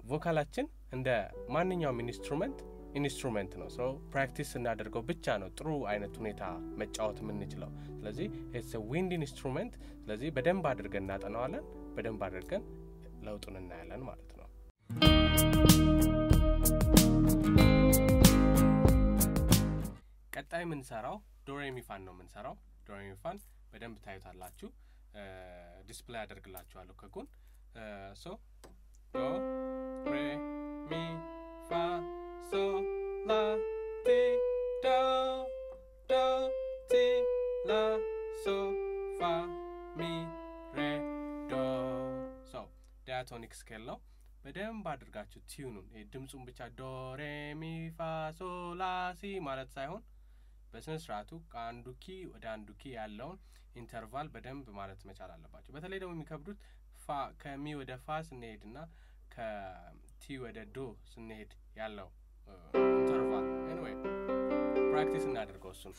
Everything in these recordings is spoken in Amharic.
ቮካላችን እንደ ማንኛውም ኢንስትሩመንት ኢንስትሩመንት ነው። ሰው ፕራክቲስ ስናደርገው ብቻ ነው ጥሩ አይነት ሁኔታ መጫወት የምንችለው። ስለዚህ ኢትስ ዊንድ ኢንስትሩመንት። ስለዚህ በደንብ አድርገን እናጠናዋለን፣ በደንብ አድርገን ለውጡን እናያለን ማለት ነው። ቀጣይ የምንሰራው ዶሬሚፋን ነው የምንሰራው። ዶሬሚፋን በደንብ ታዩታላችሁ። ዲስፕላይ አደርግላችኋለሁ ከጎን ሶ ዶ ሬ ሚ ፋ ሶ ላ ቲ ዶ ዶ ቲ ላ ሶ ፋ ሚ ሬ ዶ ሶ ዳያቶኒክ ስኬል ነው። በደንብ አድርጋችሁ ቲዩኑን ድምፁን ብቻ ዶ ሬ ሚ ፋ ሶ ላ ሲ ማለት ሳይሆን በስነ ስርዓቱ ከአንዱ ኪ ወደ አንዱ ኪ ያለውን ኢንተርቫል በደንብ ማለት መቻል አለባቸው። በተለይ ደግሞ የሚከብዱት ፋ ከሚ ወደ ፋ ስንሄድ እና ከቲ ወደ ዶ ስንሄድ ያለው ኢንተርቫል ኤኒዌይ ፕራክቲስ እናደርገው እሱን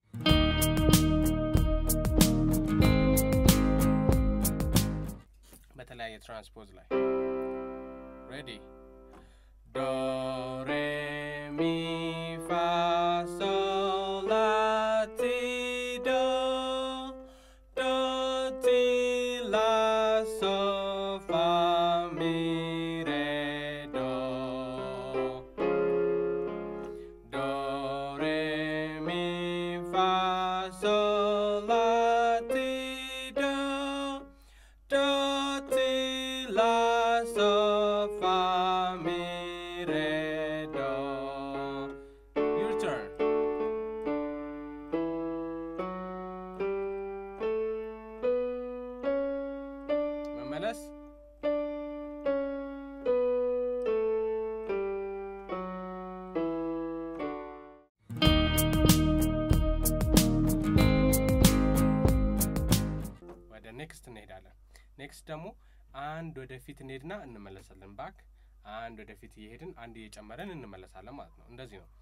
በተለያየ ትራንስፖዝ ላይ ሬዲ ዶ ሬ ሚ ፋ ሶ ላ ቲ ዶ ዶ ቲ ላ ሶ ፋ ሚ ሬ ዶ ዶ ሬ ሚ ፋ ሶ ላ ቲ ዶ ዶ ቲ ላ ሶ ፋ ሚ ሬ ዶ Your turn. መመለስ ወደ ኔክስት እንሄዳለን። ኔክስት ደግሞ አንድ ወደፊት እንሄድና እንመለሳለን። ባክ አንድ ወደፊት እየሄድን አንድ እየጨመረን እንመለሳለን ማለት ነው። እንደዚህ ነው።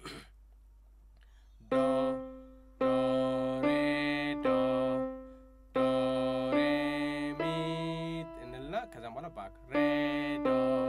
ዶ ዶ ሬ ዶ ዶ ሬ ሚ እንልና ከዛም በኋላ ባክ ሬ ዶ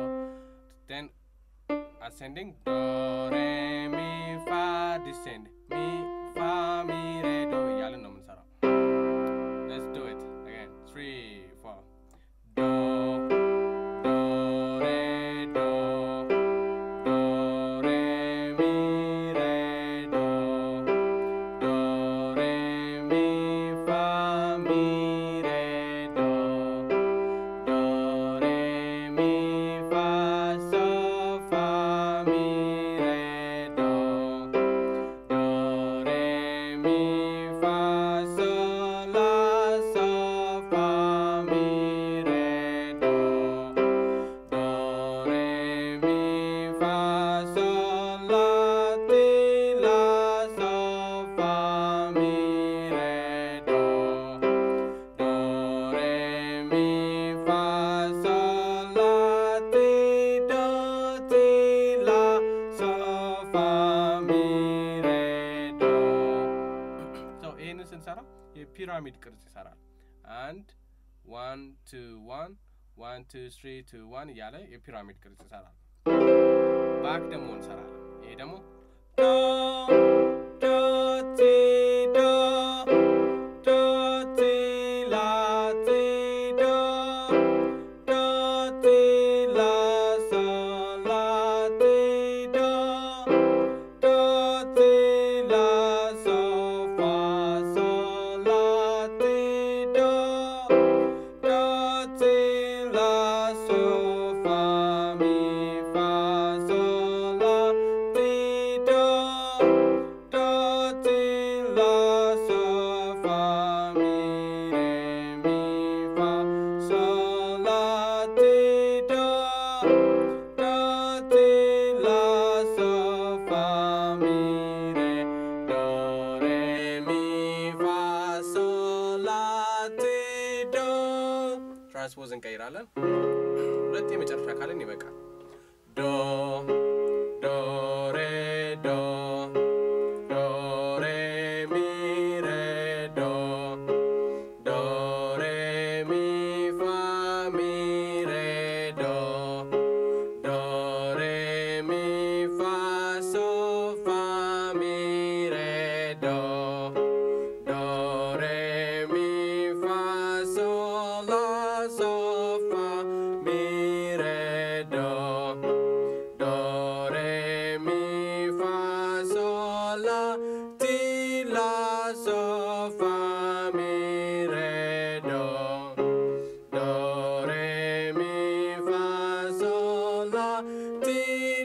ን አሴንዲንግ ዶ ሬ ሚ ፋ ዲሴንድ ሚ ፋ ሚ ሬ ዶ እያልን ነው የምንሰራው። Let's do it again. Three, four. Do, do, re, do, do, re, mi, re, do, do, re, mi, fa, mi, re, do, do, re, mi, fa, so, fa, mi, re, do, do, re, mi, fa, so, la, so, fa, mi, re, do, do, re, mi, fa, so, la, ti, la, so, fa, mi, re, do, do, re, mi, fa, so, la, ti, do, ti, la, so, fa, mi, re, do ሰው ይህንን ስንሰራ የፒራሚድ ቅርጽ ይሰራል። አንድ ዋን ቱ ዋን ዋን ቱ ስሪ ቱ ዋን እያለ የፒራሚድ ቅርጽ ይሰራል። ባክ ደግሞ እንሰራለን። ይሄ ደግሞ ዶ ዶ ቲ ዶ ዶ ቲ ላ ቲ ዶ ዶ ቲ ላ ሶ ላ ቲ ዶ ዶ ቲ ላ ሶ ፋ ሶ ላ ቲ ዶ ዶ ቲ ላ ሶ ፋ ሚ ፋ ሶ ላ ቲ ዶ ዶ ቲ ላ ሶ ፋ ሚ ሬ ሚ ፋ ሶ ላ ቲ ዶ ዶ ቲ ላ ሶ ፋ ሚ ሬ ዶ ሬ ሚ ፋ ሶ ላ ቲ ዶ ትራንስፖዝ እንቀይራለን። ሁለት የመጨረሻ ካልን ይበቃል። ዶ ዶ ሬ ዶ ዶ ሬ ሚ ሬ ዶ ዶ ሬ ሚ ፋ ሚ ሬ ዶ ዶ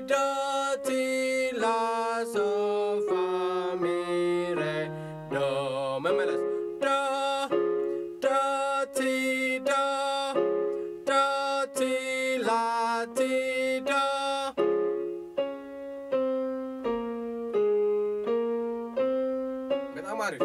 ዶ ቲ ላ ሶ ፋ ሚ ሬ ዶ መመለስ ዶ ዶ ቲ ዶ ዶ ቲ ላ ቲ ዶ በጣም አሪፍ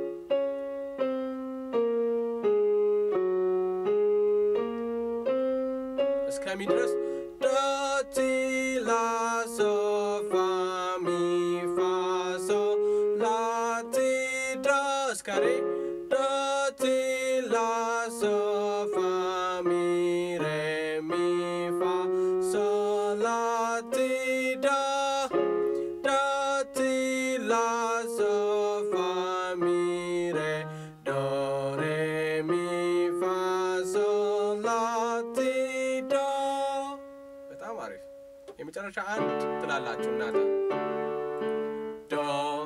እስከሚ ድረስ ዶ ቲ ላ ሶ ፋ ሚ ፋ ሶ ላ ቲ ዶ እስከ ሬ ዶ ቲ ላ ሶ ፋ ሚ ሬ ሚ ፋ ሶ ላ ቲ ዶ ዶ ቲ ላ ሶ ፋ ሚ ሬ ዶ ሬ ሚ ፋ ሶ ላ ቲ ዶ በጣም አሪፍ። የመጨረሻ አንድ ትላላችሁ እናንተ ዶ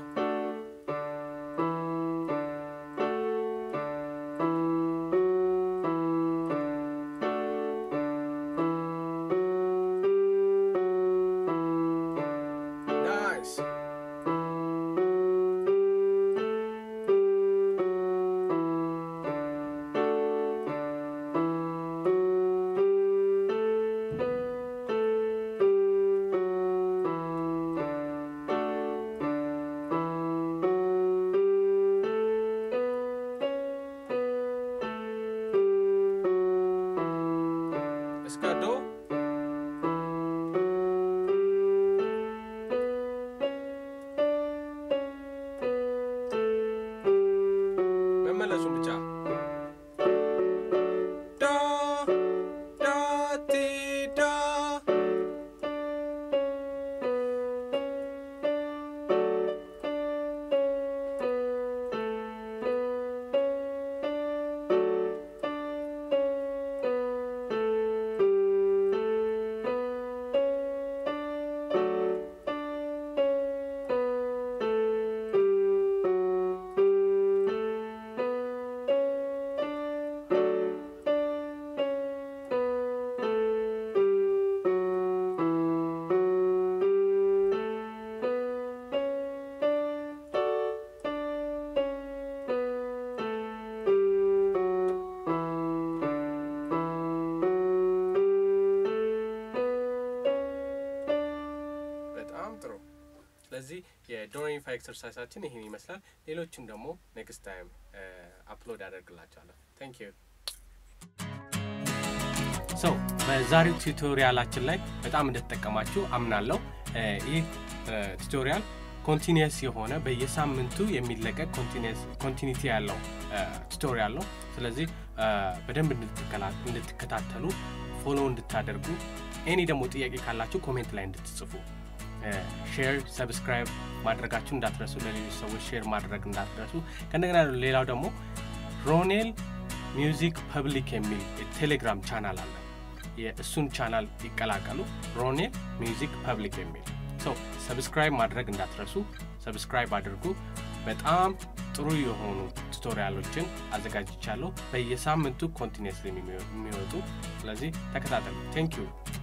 ናይስ እስከ ዶ መመለሱን ብቻ ዶ ዶ ቲ ዶ በጣም ጥሩ። ስለዚህ የዶሬሚፋ ኤክሰርሳይሳችን ይህን ይመስላል። ሌሎችን ደግሞ ኔክስት ታይም አፕሎድ አደርግላቸዋለሁ። ታንክ ዩ ሰው በዛሬው ቱቶሪያላችን ላይ በጣም እንደተጠቀማችሁ አምናለሁ። እ ይህ ቱቶሪያል ኮንቲኒየስ የሆነ በየሳምንቱ የሚለቀቅ ኮንቲኒቲ ያለው ቱቶሪያል ነው። ስለዚህ እ በደንብ እንድትከላ- እንድትከታተሉ ፎሎ እንድታደርጉ ኤኒ ደግሞ ጥያቄ ካላችሁ ኮሜንት ላይ እንድትጽፉ ሼር ሰብስክራይብ ማድረጋችሁ እንዳትረሱ። ለሌሎች ሰዎች ሼር ማድረግ እንዳትረሱ። ከእንደገና ሌላው ደግሞ ሮኔል ሚውዚክ ፐብሊክ የሚል የቴሌግራም ቻናል አለ። የእሱን ቻናል ይቀላቀሉ። ሮኔል ሚውዚክ ፐብሊክ የሚል ሰው ሰብስክራይብ ማድረግ እንዳትረሱ። ሰብስክራይብ አድርጉ። በጣም ጥሩ የሆኑ ቱቶሪያሎችን አዘጋጅቻለሁ በየሳምንቱ ኮንቲኒስሊ የሚወጡ ስለዚህ ተከታተሉ። ቴንክ ዩ